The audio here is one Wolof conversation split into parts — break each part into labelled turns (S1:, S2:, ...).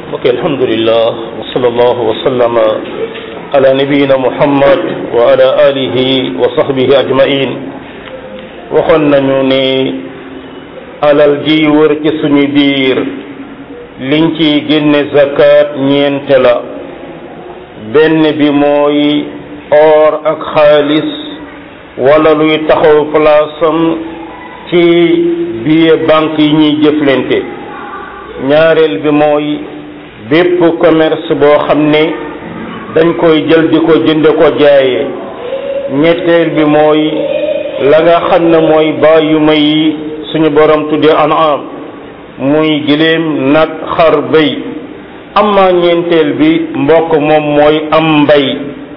S1: ok alhamdulillah wa sallallahu wa sallama ala nabiyina muhammad wa ala alihi wa sahbihi ajmain waxoon nañu ne alal ji wër ci suñu biir liñ ci génne zakat ñeente la benn bi mooy or ak xaalis wala luy taxaw palaasam ci biir banque yi ñuy jëflante ñaareel bi mooy bépp commerce boo xam ne dañ koy jël di ko jënde ko jaaye ñetteel bi mooy la nga xam ne mooy bàyyuma yi suñu borom tuddee an'am muy giléem nag xar bëy amma ñeenteel bi mbokk moom mooy am mbay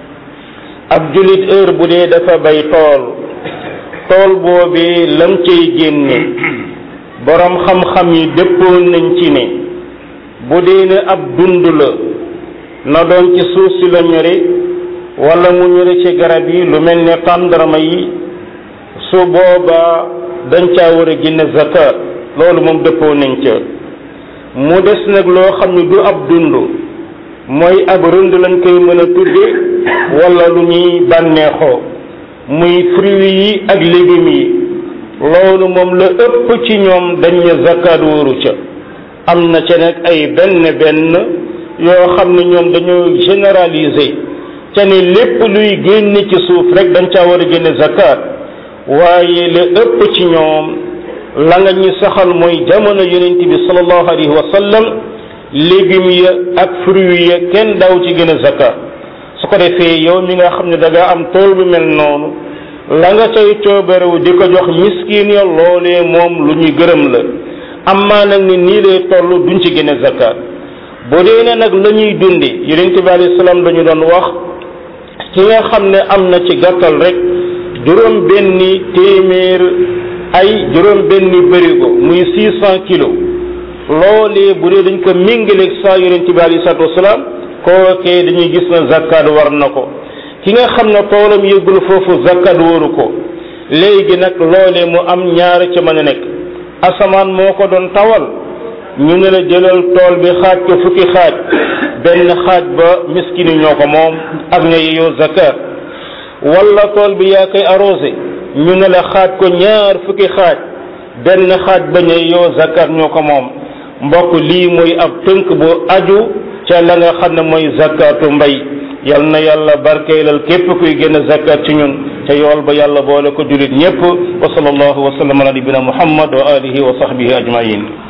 S1: ab jullit heure bu dee dafa bay tool tool boobee lam cay génne borom xam-xam yi dëppoon nañ ci ne bu dee ne ab dund la na doon ci suuf si la ñore wala mu ñore ci garab yi lu mel ne tàndarma yi su boobaa dañ caa war a génne zakat loolu moom dëppoo nañ ca mu des nag loo xam ne du ab dund mooy ab rënd lañ koy mën a tudde wala lu ñuy bànneexoo muy fruits yi ak légumes yi loolu moom la ëpp ci ñoom dañ ne zakat wóoru ca am na ca nag ay benn benn yoo xam ne ñoom dañoo généraliser ca ne lépp luy génn ci suuf rek dañ caa war a génne zakat waaye la ëpp ci ñoom la nga ñu saxal mooy jamono yonent bi sallallahu alayhi wa sallam légumes ya ak fruits ya kenn daaw ci gën a zakat su ko defee yow mi nga xam ne da nga am tool bu mel noonu la nga cay coobarewu di ko jox miskin ya loolee moom lu ñuy gërëm la amaa nag ni nii lay toll duñ ci gën a zakat bu dee ne nag la ñuy dundi yonent bi alayhi salaam dañu doon wax ki nga xam ne am na ci gàttal rek juróom benni téeméer ay juróom benni bërigo muy six cent kilos loolee bu dee dañ ko méngaleeg saa yonent bi alayhi salaatu wasalaam kookee dañuy gis na zakat war na ko ki nga xam ne toolam yëggul foofu zakat waru ko léegi nag loolee mu am ñaar ca mën a nekk asamaan moo ko doon tawal ñu ne la jëlal tool bi xaaj ko fukki xaaj benn xaaj ba miskini ñoo ko moom ak ña yeyoo zakat wala tool bi yaa koy arrosé ñu ne la xaaj ko ñaar fukki xaaj benn xaaj ba ña yeyoo zakat ñoo ko moom mbokk lii mooy ab tënk bu aju ca la nga xam ne mooy zakatu mbay yal na yàlla barkeelal képp kuy génn zakat ci ñun te yool ba yàlla boole ko julit ñépp wa sallallahu wa sallam ala nabina muhammad wa alihi wa sahbihi ajmain